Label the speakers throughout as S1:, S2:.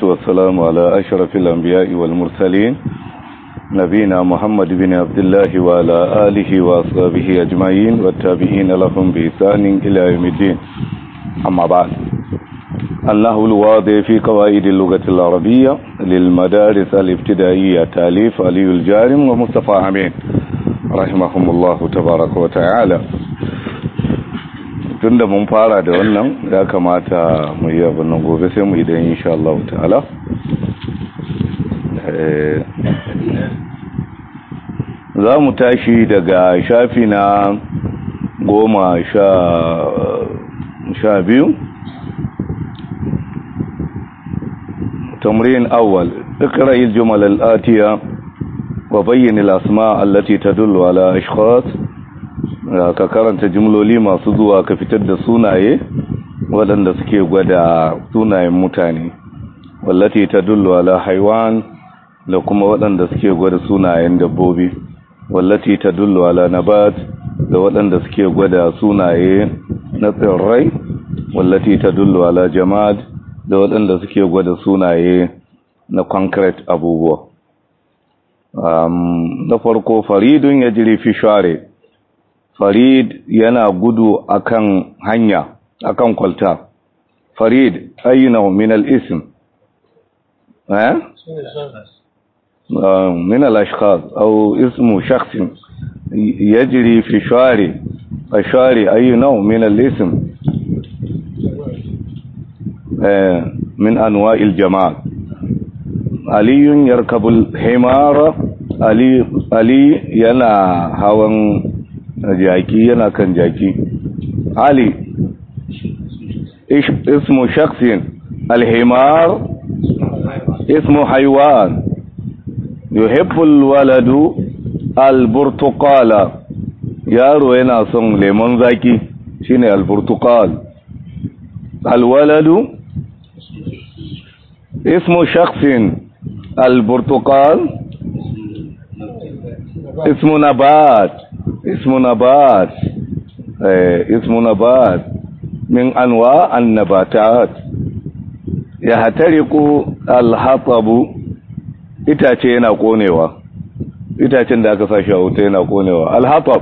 S1: والسلام على أشرف الأنبياء والمرسلين نبينا محمد بن عبد الله وعلى آله وأصحابه أجمعين والتابعين لهم بإحسان إلى يوم الدين أما بعد أنه الواضح في قواعد اللغة العربية للمدارس الابتدائية تاليف علي الجارم ومصطفى عمين رحمهم الله تبارك وتعالى tunda mun fara da wannan ya kamata mu yi abin nan gobe sai mu idan insha Allah ta'ala za mu tashi daga shafi na goma sha biyu تمرين أول اقرأ الجمل الآتية وبين الأسماء التي تدل على أشخاص ka karanta jimloli masu zuwa ka fitar da sunaye waɗanda suke gwada sunayen mutane wallati ta dullu ala haiwan da kuma waɗanda suke gwada sunayen dabbobi wallati ta dullu ala nabat da waɗanda suke gwada sunaye na tsirrai wallati ta dullu ala jamad da waɗanda suke gwada sunaye na concrete abubuwa na farko faridun ya jiri fi share farid yana gudu akan hanya akan kwalta farid ayyuna min al-ism eh min al-ashkhas aw ismu shakhs yajri fi shari ashari ayyuna min al-ism eh min anwa' al-jama' ali yarkabu al-himara ali ali yana hawan jaki yana kan jaki ali ismu shaksin alhimar ismu haiwan yuhibbu alwaladu alburtuqala yaro yana son lemon zaki shine alburtuqal alwaladu ismu shaksin alburtuqal ismu nabat اسم نبات اسم نبات من انواع النباتات يحترق الحطب itace yana konewa itacen da aka sashi a wuta yana konewa alhatab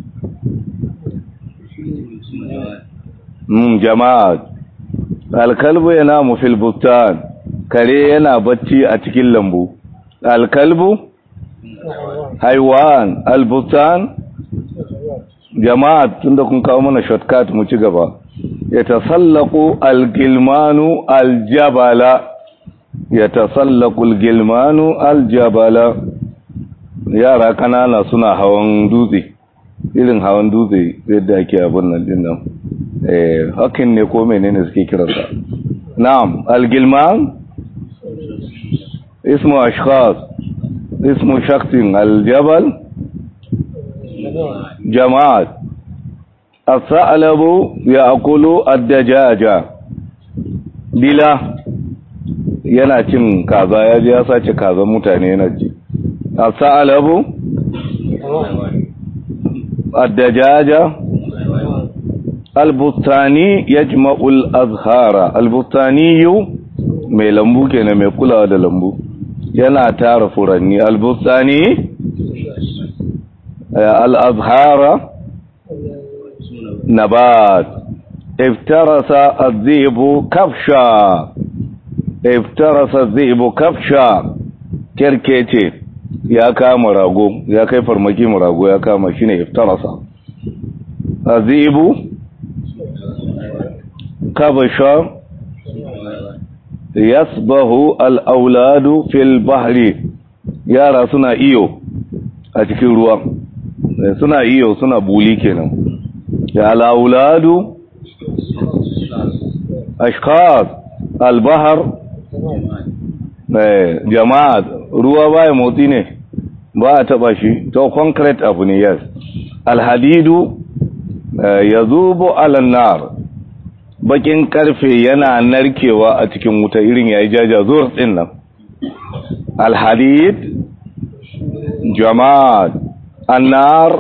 S1: mm jama'a alkalbu yana mufil bustan kare yana bacci a cikin lambu alkalbu haiwan albustan jama'a tunda kun kawo mana shortcut mu ci gaba ya tasallaku algilmanu aljabala ya tasallaku algilmanu aljabala yara kanana suna hawan dutse irin hawan dutse yadda ake abin nan din nan eh hakin ne ko menene suke kiransa na'am algilman ismu ashkhas ismu shakhsin aljabal جماعات الثعلب يأكل الدجاجة دلا yana cin kaza ya ji ya sace kazan mutane yana ci as-sa'alabu ad-dajaja al-bustani yajma'u al-azhara al-bustani mai lambu kenan mai kulawa da lambu yana tara furanni al-bustani الأزهار نبات افترس الذئب كبشا افترس الذئب كبشا كركيتي ya kama rago ya kai farmaki rago ya kama shi ne iftarasa azibu kabasha yasbahu al-auladu fil bahri yara suna iyo a cikin ruwa suna iyo suna buli kenan ya al'auladu ashkar albahar jama'a ruwa baya motsi ne ba a taba shi to concrete abu ne yes alhadidu ya zubo alannar bakin karfe yana narkewa a cikin wuta irin yayi jaja zuwa din nan alhadid jama'a النار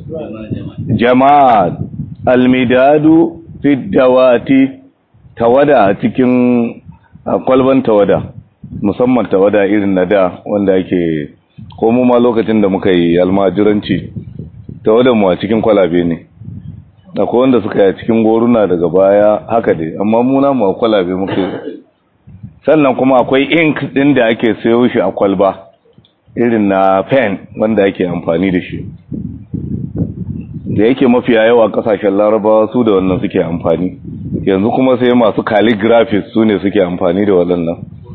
S1: جماد المداد في الدوات tawada cikin kwalban tawada musamman tawada irin na da wanda ake ko mu ma lokacin da muka yi almajiranci tawadan mu a cikin kwalabe ne akwai wanda suka yi cikin goruna daga baya haka dai amma mu na mu a kwalabe muka sannan kuma akwai ink din da ake sayo shi a kwalba irin na pen wanda ake amfani da shi da yake mafiya yawa kasashen larabawa su da wannan suke amfani yanzu kuma sai masu calligraphies su ne suke amfani da waɗannan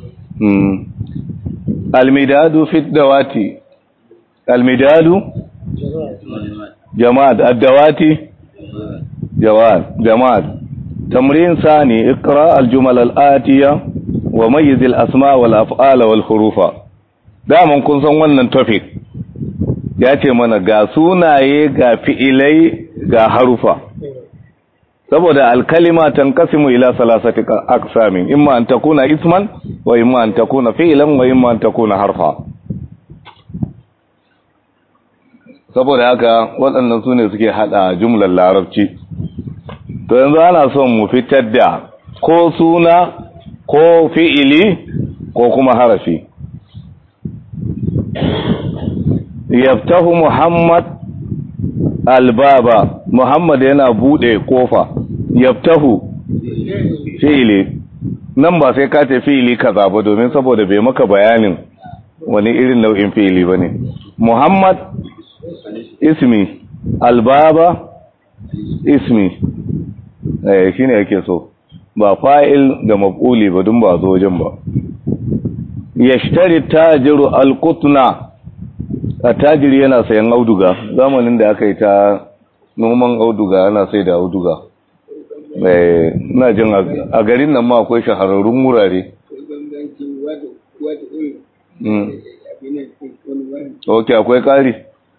S1: almidadu fit dawati almidadu jama'at addawati jawad jama'at tamrin sani iqra aljumal alatiya wa mayyiz alasma wal af'ala wal hurufa daman kun san wannan topic ya ce mana ga sunaye ga fi'ilai ga harufa saboda alkalima tanqasimu ila salasati aqsamin imma an takuna isman wa imma an takuna fi'lan wa imma an takuna harfa saboda haka waɗannan sune suke hada jumlar larabci to yanzu ana son mu fitar da ko suna ko fi'ili ko kuma harafi yaftahu muhammad albaba muhammad yana bude kofa yaftahu fi'ili nan ba sai ka ce fi'ili kaza ba domin saboda bai maka bayanin wani irin nau'in fi'ili bane muhammad ismi albaba ismi eh shine yake so ba fa'il da maf'uli ba dun ba zo wajen ba yashtari tajiru alqutna attajiri yana sayan auduga zamanin da aka yi ta noman auduga ana sai da auduga na jin a garin nan ma akwai shahararrun wurare ok akwai kari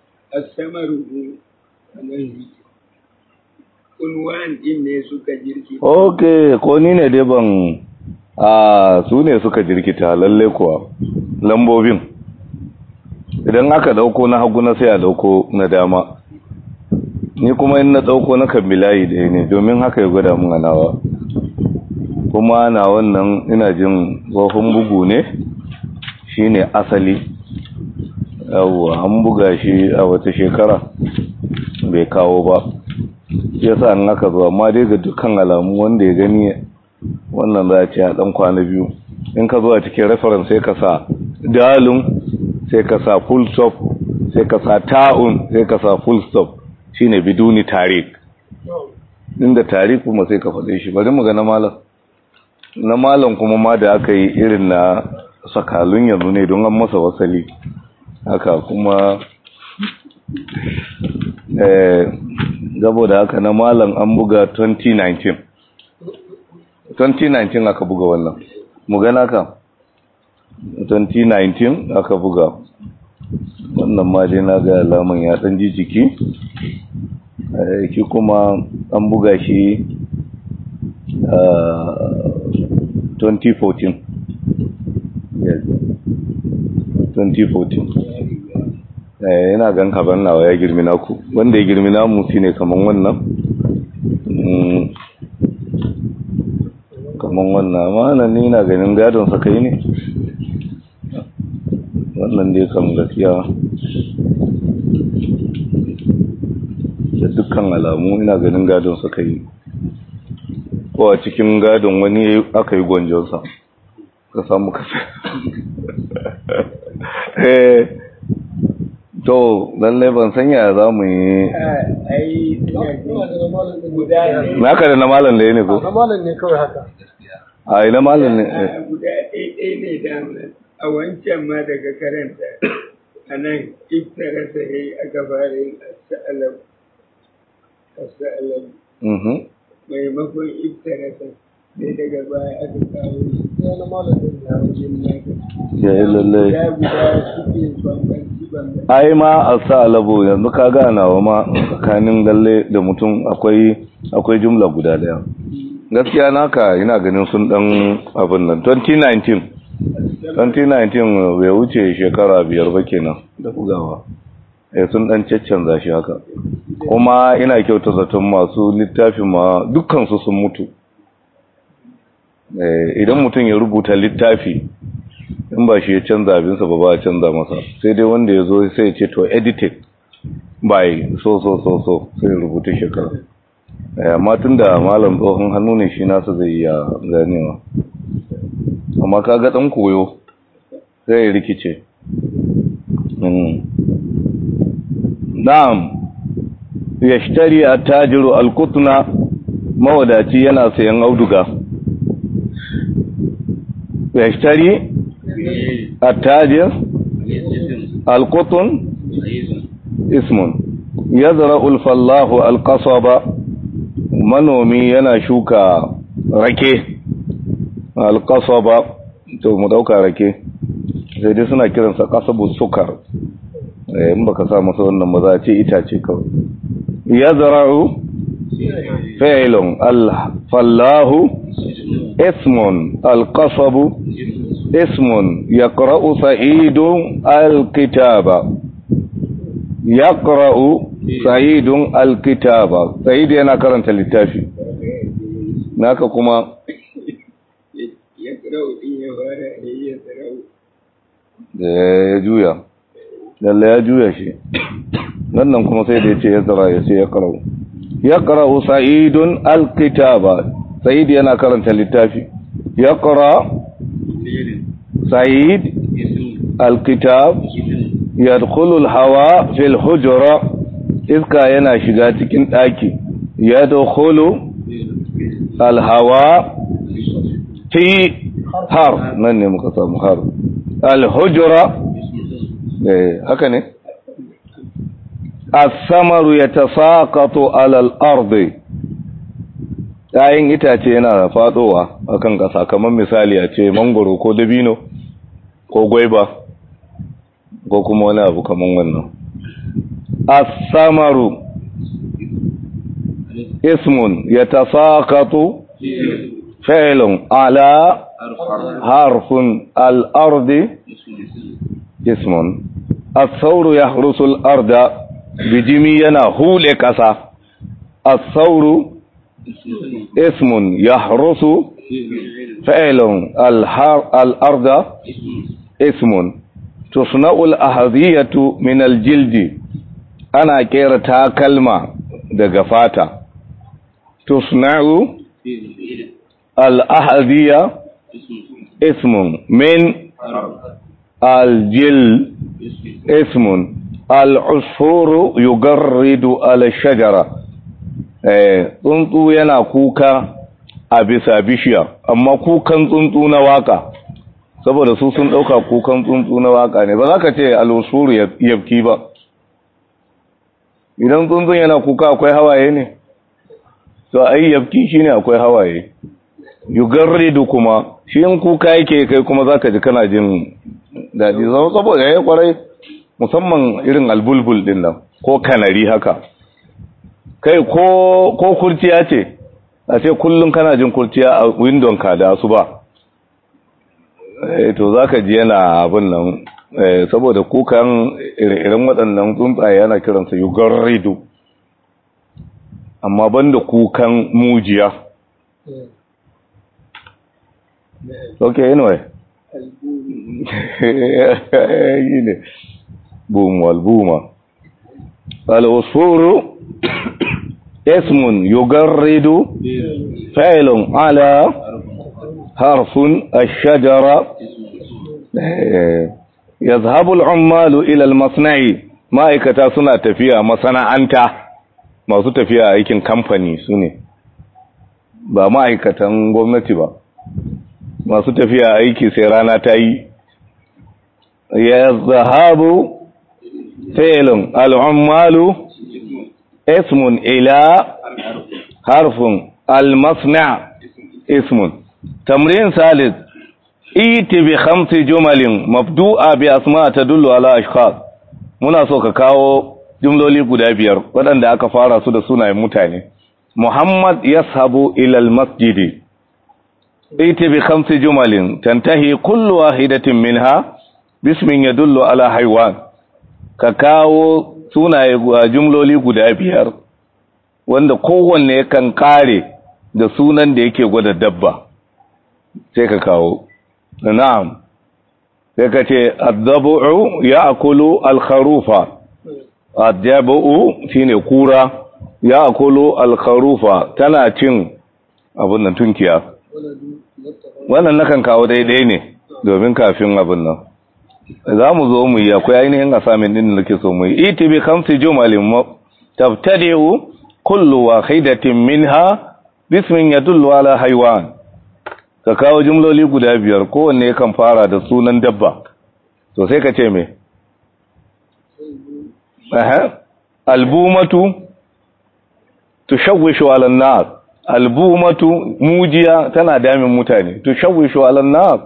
S2: unwan din ne suka jirki
S1: ok ko ni ne dai ban a su ne suka jirkita lalle kuwa lambobin idan aka dauko na hagu na sai a dauko na dama ni kuma in na dauko na kambilayi da ne domin haka ya gwada mun nawa kuma na wannan ina jin tsohon bugu ne shine asali yawwa an buga shi a wata shekara bai kawo ba yasa an aka zo amma dai ga dukkan alamu wanda ya gani wannan za a ce a dan kwana biyu in ka zo a cikin reference sai ka sa dalin sai ka sa full stop sai ka sa ta'un sai ka sa full stop shine biduni tarik inda tarik kuma sai ka faɗe shi bari mu ga na malam na malam kuma ma da aka yi irin na sakalun yanzu ne don an masa wasali haka kuma eh saboda haka na malam an buga 2019 2019 aka buga wannan mu ga naka 2019 aka buga wannan ma dai na ga alaman ya dan ji jiki ki kuma an buga shi 2014 yes 2014 eh yana gan kaban nawa ya girmi naku wanda ya girmi namu shine kaman wannan kaman wannan amma nan ni na ganin gadon sa kai ne wannan dai kan gaskiya da dukkan alamu ina ganin gadon sa kai ko a cikin gadon wani aka yi gwanjonsa ka samu kasa eh to lallai ban sanya za mu yi naka da na malam da ya ne ko?
S2: na malam ne kawai haka
S1: a yi na malam ne
S2: guda ɗaya ne da a wancan ma daga karanta a nan iftara sai aka fara yin asa'alam asa'alam maimakon iftara sai sai daga baya aka kawo shi sai na malam ne na wajen naka
S1: ya yi lallai
S2: ya guda suke bambanci bambanci
S1: ai ma a sa alabo yanzu ka gana wa ma tsakanin lalle da mutum akwai akwai jumla guda daya gaskiya naka ina ganin sun dan abin nan 2019 2019 bai wuce shekara biyar ba kenan da bugawa eh sun dan caccanza shi haka kuma ina kyauta zaton masu littafin ma dukkan su sun mutu eh idan mutum ya rubuta littafi in ba shi ya canza abinsa ba ba a canza masa sai dai wanda ya zo sai ya ce to edited by so so so so sai rubuta shekara amma tun da malam tsohon hannu ne shi nasa zai iya ganewa amma kaga dan koyo sai ya rikice na'am yashtari attajiru alqutna mawadaci yana sayan auduga yashtari attajir alqutn ismun yazra'u alfallahu alqasaba manomi yana shuka rake alqasaba to mu dauka rake sai dai suna kiransa kasabu sukar in baka sa masa wannan ba za a ce itace kawai yazra'u fi'lun al-fallahu ismun al-qasabu ismun yaqra'u sa'idun al-kitaba yaqra'u sa'idun al-kitaba sa'id yana karanta littafi naka kuma
S2: yaqra'u din ya fara yaqra'u
S1: ya juya lalle ya juya shi wannan kuma sai da ya ce ya zara ya ce ya karau ya karau sa'idun alkitaba sa'id yana karanta littafi ya kara sa'id alkitab ya dukulul hawa fil hujura iska yana shiga cikin ɗaki ya dukulu alhawa fi har nan ne muka samu har alhujura haka ne as-samaru yatasaqatu ala al-ardi yayin itace yana fadowa akan kasa kamar misali a ce mangoro ko dabino ko gwaiba ko kuma wani abu kamar wannan as-samaru ismun yatasaqatu fi'lun ala harfun al-ardi ismun as-sauru yahrusu al-arda bijimi yana hule kasa as-sauru ismun yahrusu fi'lun al-arda ismun tusna'u al-ahdiyatu min al-jildi ana kera takalma daga fata tusna'u al-ahdiya ismun min الجل اسم العصفور يجرد على الشجرة tsuntsu yana kuka a bisa bishiya amma kukan tsuntsu na waka saboda su sun ɗauka kukan tsuntsu na waka ne ba za ka ce al'usuru yabki ba idan tsuntsun yana kuka akwai hawaye ne to ai yabki shine akwai hawaye yugarridu kuma shi in kuka yake kai kuma zaka ji kana jin daɗi zama saboda ya yi kwarai musamman irin albulbul ɗin nan ko kanari haka kai ko kurciya ce a ce kullum kana jin kurciya a windon ka da su ba to za ka ji yana abin nan saboda kukan irin waɗannan tsuntsaye yana kiransa yugar rido amma banda kukan mujiya ok anyway ne بوم والبومة الأصفور اسم يجرد فعل على حرف الشجرة يذهب العمال إلى المصنع ma'aikata suna tafiya masana'anta masu tafiya aikin kamfani su ne ba ma'aikatan gwamnati ba masu tafiya aiki sai rana ta yi ya zahabu فعل العمال اسم إلى حرف المصنع اسم تمرين ثالث ايت بخمس جمل مبدوءة بأسماء تدل على أشخاص muna so ka kawo jumloli guda biyar waɗanda aka fara su da sunayen mutane Muhammad yashabu ila al-masjidi iti bi khamsi jumalin tantahi kullu wahidatin minha bismin yadullu ala haywan ka kawo sunaye jumloli guda biyar wanda kowanne kan kare da sunan da yake gwada dabba sai ka kawo na'am sai ka ce addabu'u ya'kulu al-kharufa addabu'u shine kura ya'kulu al-kharufa tana cin abin nan tunkiya wannan nakan kawo daidai ne domin kafin abin nan za mu zo mu yi akwai ainihin asamin din da nake so mu yi iti bi khamsi jumalin tabtadi'u kullu wahidatin minha bismin yadullu ala haywan ka kawo jumloli guda biyar kowanne kan fara da sunan dabba to sai ka ce me aha albumatu tushawwishu ala an-nas albumatu mujiya tana damin mutane tushawwishu ala an-nas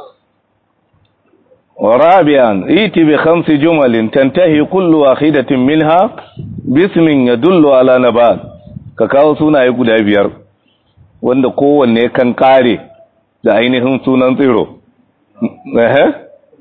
S1: ورابعا ائت بخمس جمل تنتهي كل واحدة منها باسم يدل على نبات ka kawo sunaye guda biyar wanda kowanne kan kare da ainihin sunan tsiro eh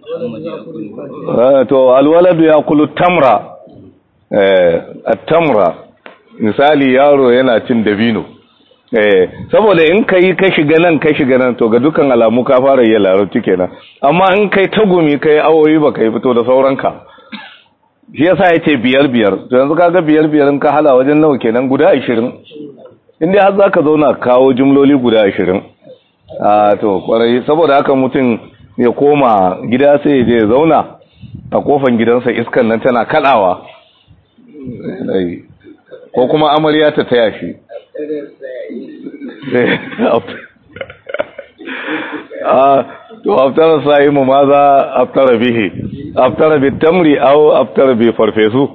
S1: to alwaladu ya kulu tamra eh at-tamra misali yaro yana cin dabino eh saboda in kai ka shiga nan ka shiga nan to ga dukan alamu ka fara yi larabci kenan amma in kai tagumi kai awoyi ba kai fito da sauranka shi yasa yace biyar biyar to yanzu kaga biyar biyar in ka hala wajen nawa kenan guda 20 in dai har zaka zauna kawo jumloli guda 20 a to kwarai saboda haka mutum ya koma gida sai ya je zauna a kofan gidansa iskan nan tana kadawa ko kuma amarya ta taya shi to aftara sa'imu ma za aftara bihi aftara bi tamri aw aftara bi farfesu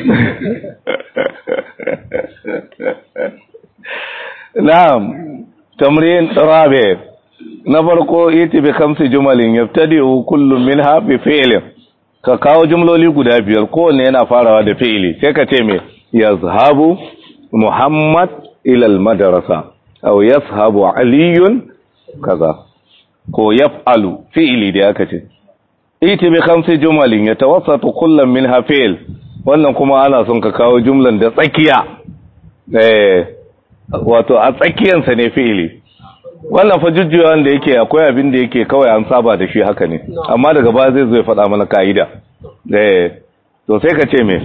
S1: na'am tamrin rabi na farko yati bi khamsi jumalin yabtadi'u kullu minha bi fi'lin ka kawo jumloli guda biyar kowanne yana farawa da fi'ili sai ka ce me yazhabu muhammad ila al-madrasa aw yashabu aliyun kaza ko yaf'alu fi'ili da aka ce iti bi khamsi jumalin yatawassatu kullam minha fi'l wannan kuma ana son ka kawo jumlan da tsakiya eh wato a tsakiyan sa ne fi'ili wannan fa jujjuwan da yake akwai abin da yake kawai an saba da shi haka ne amma daga baya zai zo ya faɗa mana ka'ida eh to sai ka ce me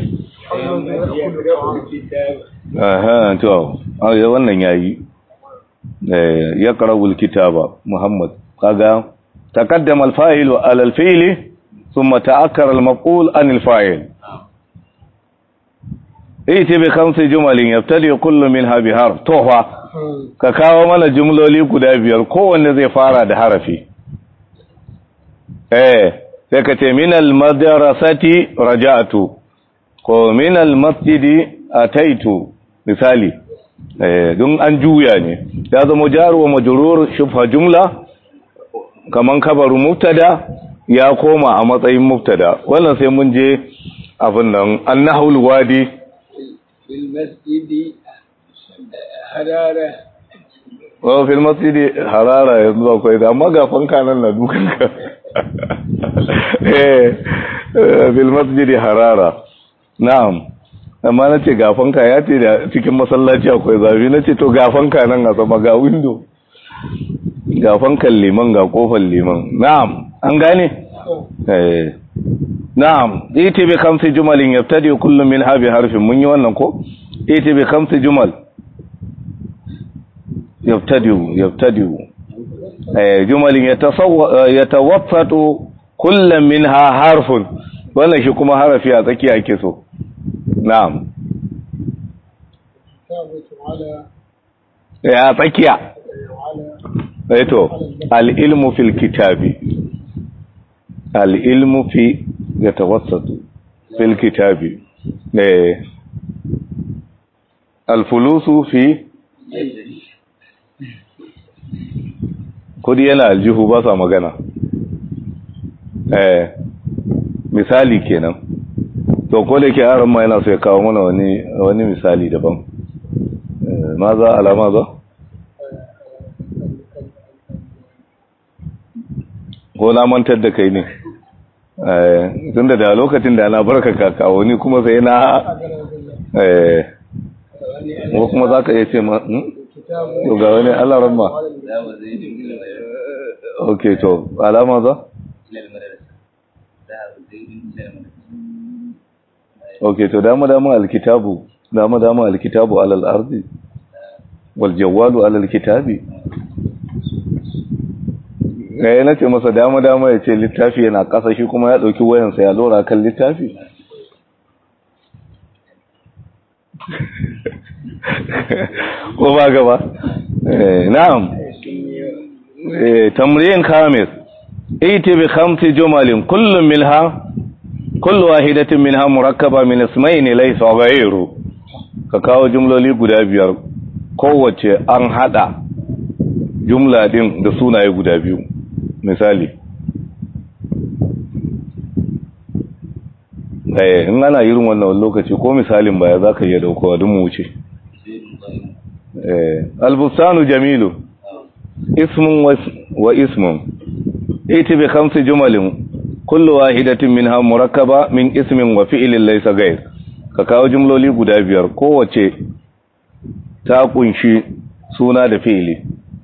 S1: aha to wannan yayi ya qara'ul kitaba muhammad kaga taqaddama al-fa'il ala al-fi'l thumma ta'akkara al-maf'ul an al-fa'il iti bi khamsi jumalin yabtadi kullu minha bi harf tofa ka kawo mana jumloli guda biyar kowanne zai fara da harafi eh sai ka ce min al-madrasati raja'tu ko min al-masjidi ataitu misali eh don an juya ne ya zama jaru wa majrur shubha jumla kaman kabaru mubtada ya koma a matsayin mubtada wannan sai mun je abin nan annahul wadi
S2: fil masjidi harara
S1: wa fil masjidi harara yanzu akwai da amma ga fanka nan na dukan ka eh fil masjidi harara na'am amma na ce gafanka ya ce da cikin masallaci akwai zafi na ce to gafanka nan a sama ga windo gafankan liman ga kofar liman na'am an gane eh na'am iti bi khamsi jumalin yabtadi kullu min habi harfin mun yi wannan ko iti bi khamsi jumal yabtadi yabtadi eh jumalin yatasawwa yatawaffatu kullu minha harfun wannan shi kuma harafi a tsakiya ake so na'am ya tsakiya eto al-ilmu fil kitabi al-ilmu fi yatawassatu fil kitabi eh al-fulusu fi kudi yana aljihu ba sa magana eh misali kenan to ko da ke haram ma yana so ya kawo mana wani wani misali daban ma za alama za ko na mantar da kai ne tun da lokacin da na barka kakawo ni kuma sai na ko kuma za ka iya ce ma to ga wani alaran ma ok to alama za ok to dama dama alkitabu dama dama alkitabu alal ardi wal jawalu alal kitabi eh nace masa dama dama yace littafi yana kasa shi kuma ya dauki wayansa ya dora kan littafi ko ba gaba eh na'am eh tamrin khamis ائت بخمس جمل كل منها كل واحدة منها مركبة من اسمين ليس غيره ka kawo jumloli guda biyar kowace an hada jumla din da sunaye guda biyu misali eh in ana irin wannan lokaci ko misalin baya zaka iya daukowa duk mu wuce eh albustanu jamilu ismun wa ismun ائت بخمس جمل كل واحدة منها مركبة من اسم وفعل ليس غير ka kawo jumloli guda biyar kowace ta kunshi suna da fi'ili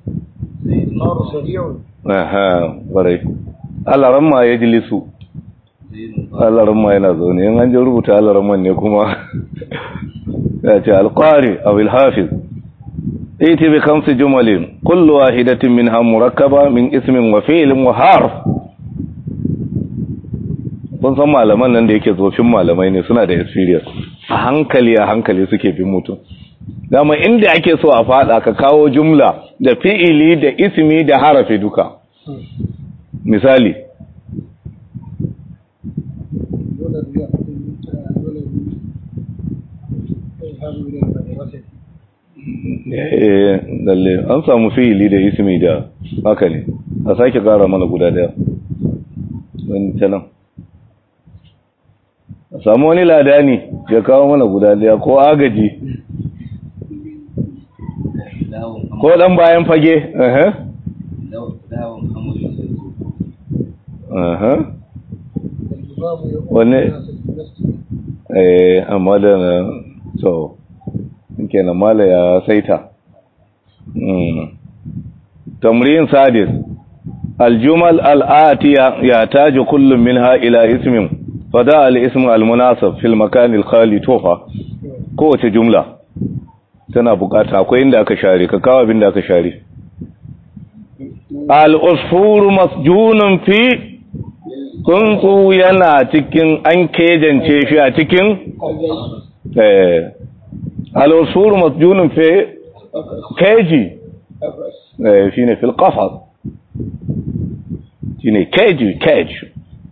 S1: aha barai alaramma ya jilisu alaramma yana zaune yin an ji rubuta alaramman ne kuma ya ce alƙwari a wilhafiz iti bi kamsi jumalin kullu wahidatin min ha murakkaba min ismin wa fi'ilin wa harf kun san malaman nan da yake tsofin malamai ne suna da experience a hankali a hankali suke bin mutum dama inda ake so a fada ka kawo jumla da fi'ili da ismi da harafi duka misali eh lalle an samu fi'ili da ismi da haka ne a sake kara mana guda daya wani tanan samu wani ladani ya kawo mana guda daya ko agaji ko dan bayan fage eh eh wanne eh amma da na so kenan mala ya saita tamrin sadis الجمل الآتية يحتاج كل منها إلى اسم فداء الاسم المناسب في المكان الخالي توفى kowace jumla tana bukata akwai inda aka share ka kawo abin da aka share al-usfur masjunun fi tsuntsu yana cikin an kejance shi a cikin eh al-usfur masjunun fi keji eh shine fil qafas shine keji keji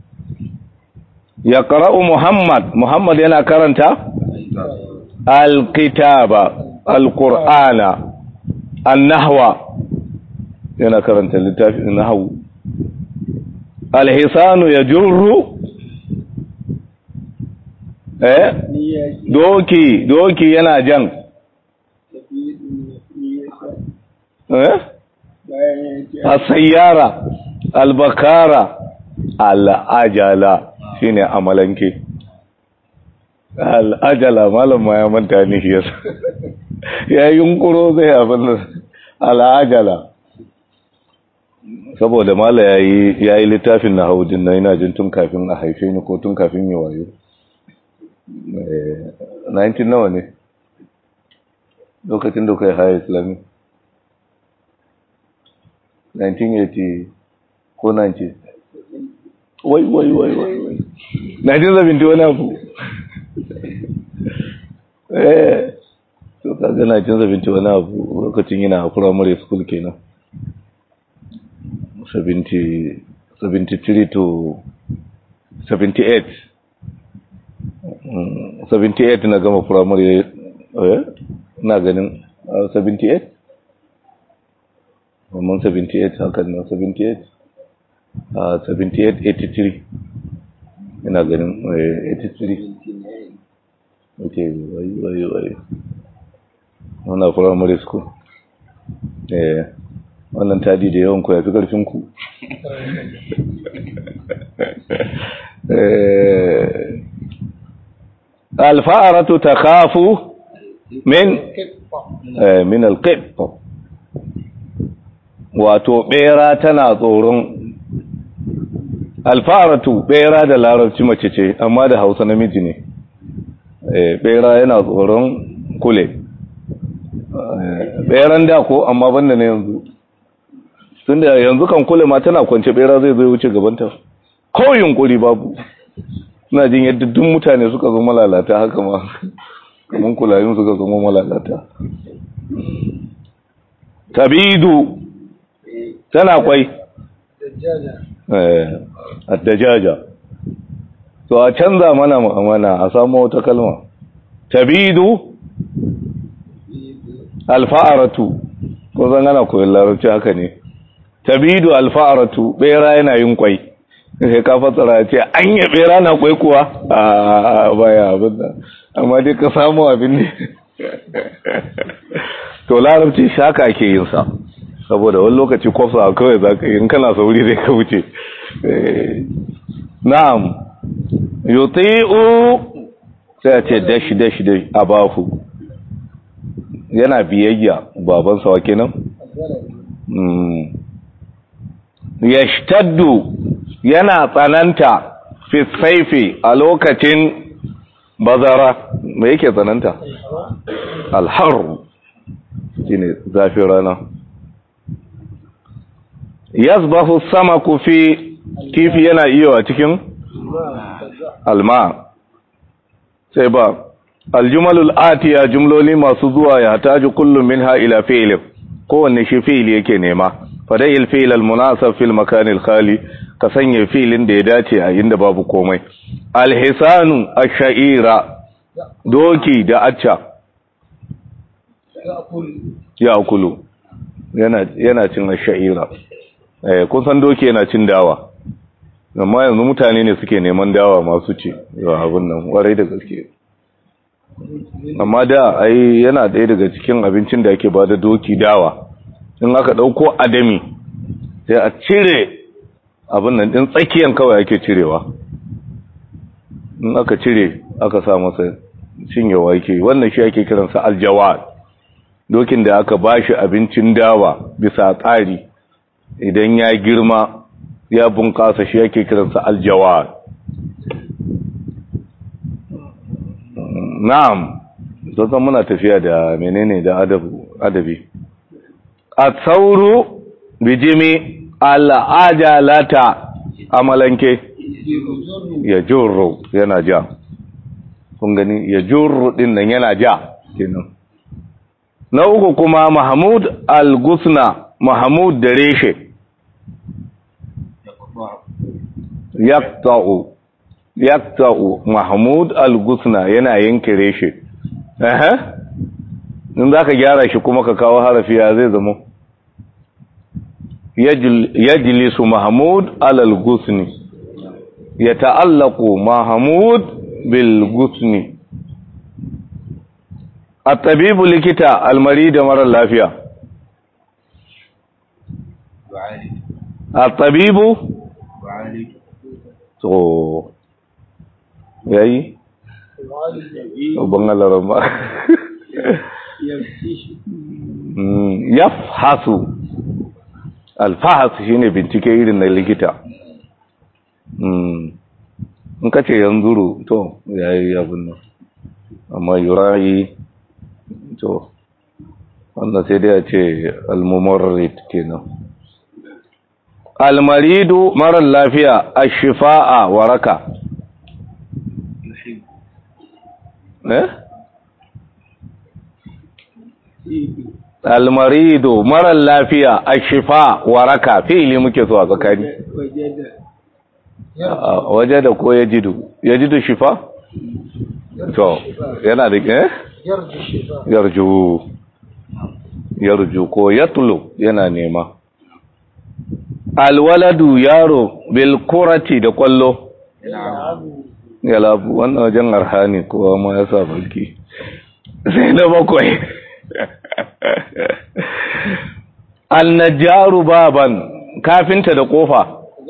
S1: ya ƙara'u Muhammad, Muhammad yana karanta? Alkitaba, Alƙur'ana, Annahwa, yana karanta littafin nahawu. Alhisanu ya jurru? Eh? Doki, doki yana jan. Eh? Asayyara, albakara, al'ajala. shine amalanke al'ajala malam ma ya manta ni shi yasa ya yunkuro zai abin al'ajala saboda mala yayi yayi littafin na haudin na ina jin tun kafin a haife ni ko tun kafin yi wayo 19 nawa ne lokacin da kai haya islami 1980 ko 90 wai wai wai wai na jin zabinti wani abu eh to kaga na jin zabinti wani abu lokacin yana a primary school kenan 70 73 to 78 78 na gama primary eh na ganin 78 Mamman 78 hakan na 78 a 78-83 ina ganin 83 ok wai wai wai wana primary school eh wannan tadi da yawan ku ya fi karfin ku alfa'aratu ta kafu min min alqib wato bera tana tsoron alfaratu bera da larabci mace ce amma da hausa namiji ne bera yana tsoron kule beran da ko amma banda ne yanzu tun da yanzu kan kule ma tana kwance bera zai zai wuce gabanta ko yunkuri babu suna jin yadda duk mutane suka zo malalata haka ma kamar kulayin suka zo malalata tabidu tana kwai addajaja to a canza mana mana a samu wata kalma tabidu alfa'aratu ko zan ana koyon larabci haka ne tabidu alfa'aratu bera yana yin kwai sai ka fatsara ce an yi bera na kwai kuwa a baya abin da amma dai ka samu abin ne to larabci shaka ake yin sa saboda wani lokaci kwafsa kawai za ka yi in kana sauri zai ka wuce na'am yuti'u sai a ce dashi dashi dashi a bafu yana biyayya babansa wa kenan yashtaddu yana tsananta fi saifi a lokacin bazara me yake tsananta alhar shine zafin rana yasbahu samaku fi kifi yana iyo a cikin alma sai ba aljumalul atiya jumloli masu zuwa ya taju kullum minha ila fi'l kowanne shi fi'il yake nema fada'il fi'l almunasab fil makan alkhali ka sanya fi'ilin da ya dace a inda babu komai alhisanu ash-sha'ira doki da acca ya akulu yana yana cin ash-sha'ira eh kun san doki yana cin dawa amma yanzu mutane ne suke neman dawa masu ci yawa abin nan warai da gaske amma da ai yana ɗaya daga cikin abincin da ake bada doki dawa in aka ɗauko adami sai a cire abin nan ɗin tsakiyan kawai ake cirewa in aka cire aka sa masa cinyewa yake wannan shi ake kiransa aljawad dokin da aka bashi abincin dawa bisa tsari idan ya girma ya bunƙasa shi yake kiransa aljawad na'am zan muna tafiya da menene da adabi a sauru bijimi al'ajalata amalanke ya jurru yana ja kun gani ya jurru din nan yana ja kenan na uku kuma mahmud al-gusna mahmud da reshe yaqta'u yaqta'u mahmud al-gusna yana yanke reshe eh in zaka gyara shi kuma ka kawo harafi ya zai zama yajlisu mahmud al-gusni yata'allaqu mahmud bil gusni at-tabibu likita al-marid mara lafiya at-tabibu to yayi ban Allah ba yafhasu alfahas shine bincike irin na likita in ka ce yanzuru to yayi abin nan amma yurayi to wannan sai dai a ce almumarrit kenan almaridu marar lafiya ashifa'a waraka eh almaridu marar lafiya ashifa waraka fi'ili muke so a tsakani waje da ko ya jidu ya jidu shifa to yana da eh yarju yarju ko yatlu yana nema alwaladu yaro bil kurati da kwallo ya labu wannan wajen arhani kowa ma ya sa balki sai na bakwai annajaru baban kafinta da kofa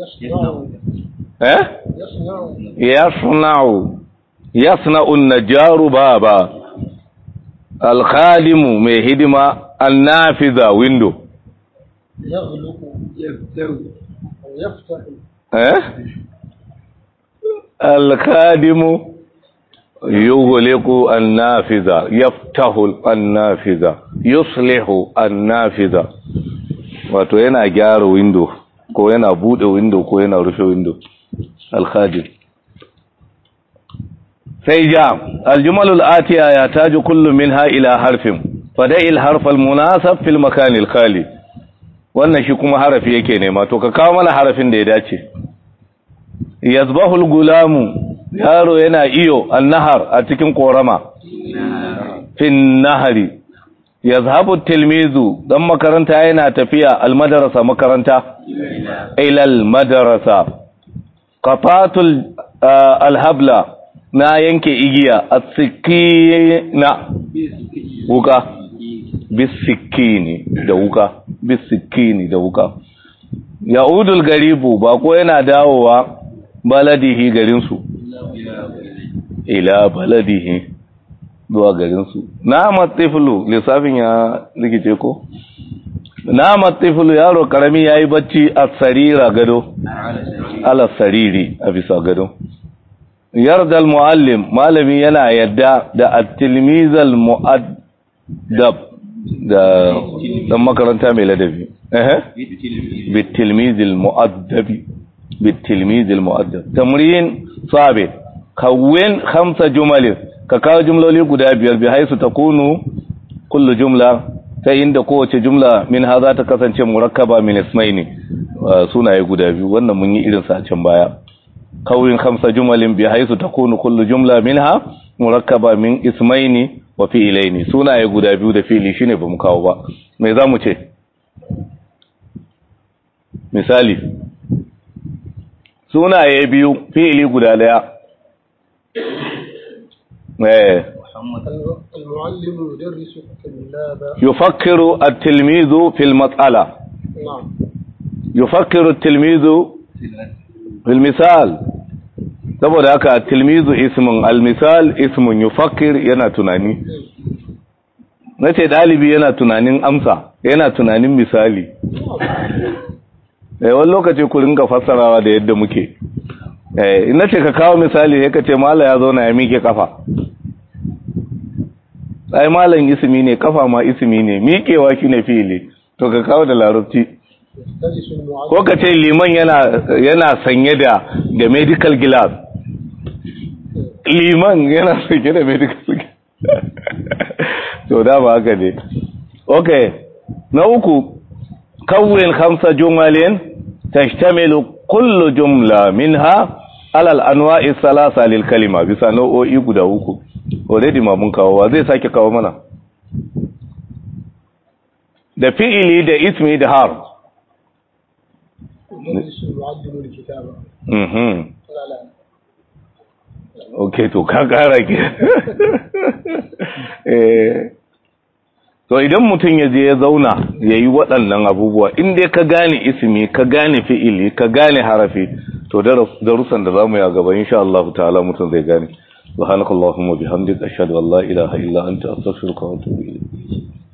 S1: eh yasna'u yasna'u annajaru baba alkhadimu mai hidima annafiza window
S2: يغلق يفتح أو يفتح
S1: eh alkadimu yughliqu an-nafiza yaftahu an-nafiza yuslihu an-nafiza wato yana gyara window ko yana bude window ko yana rufe window al-khadim sai ja al-jumal al-atiya yataju kullu minha ila harfin fada'i al-harf al-munasab fil makan al-khali wannan shi kuma harafi yake nema to ka kawo mana harafin da ya dace yazbahu al-gulamu yaro yana iyo an-nahar a cikin korama fin nahari yazhabu tilmizu dan makaranta yana tafiya al-madrasa makaranta ila al-madrasa qatatul al-habla na yanke igiya as-sikina wuka bisikini da wuka bisikini da wuka ya'udul garibu ba ko yana dawowa baladihi garinsu ila baladihi zuwa garinsu na matifulu lissafin ya rikice ko na matifulu yaro karami yayi bacci a sarira gado ala sariri a bisa gado yardal muallim malami yana yadda da at-tilmizal mu'addab da dan makaranta mai ladabi eh bitilmizil mu'addabi bitilmizil mu'addab tamrin sabit kawwin khamsa jumal ka kawo jumloli guda biyar bi haisu takunu kullu jumla ta inda kowace jumla min ha za ta kasance murakkaba min ismaini sunaye guda biyu wannan mun yi irin sa a can baya kawwin khamsa jumalin bi haisu takunu kullu jumla minha murakkaba min ismaini wa fi'ilaini sunaye guda biyu da fi'ili shine bamu kawo ba me zamu ce misali sunaye biyu fi'ili guda daya eh
S3: المعلم يدرس الطلاب
S1: يفكر التلميذ في المسألة
S3: نعم
S1: يفكر التلميذ في المثال saboda haka tilmizu ismin almisal ismin yufakkir yana tunani nace dalibi yana tunanin amsa yana tunanin misali eh wani lokaci ku ringa fassarawa da yadda muke eh ina ce ka kawo misali sai ka ce mala ya zauna ya mike kafa ai malam ismi ne kafa ma ismi ne miƙewa shine fi'ili to ka kawo da larabci
S3: يختلس المعلم
S1: ko ka ce liman yana yana sanye da da medical glass liman yana sanye da medical glass to da ba haka ne okay na uku kawwin khamsa jumalin tashtamilu kullu jumla minha ala al-anwa'i thalatha lil kalima bisa nau'o'i guda uku already ma mun kawo wa zai sake kawo mana da fi'ili da ismi da harf
S3: يدرس المعلم الكتابة
S1: mhm
S3: لا لا
S1: ok to ka kara ke eh to idan mutum ya je ya zauna ya yi waɗannan abubuwa inda ka gane ismi ka gane fi'ili ka gane harafi to darussan da zamu yi a gaba insha Allah ta'ala mutum zai gane subhanakallahumma bihamdika ashhadu an la ilaha illa anta astaghfiruka wa atubu ilayk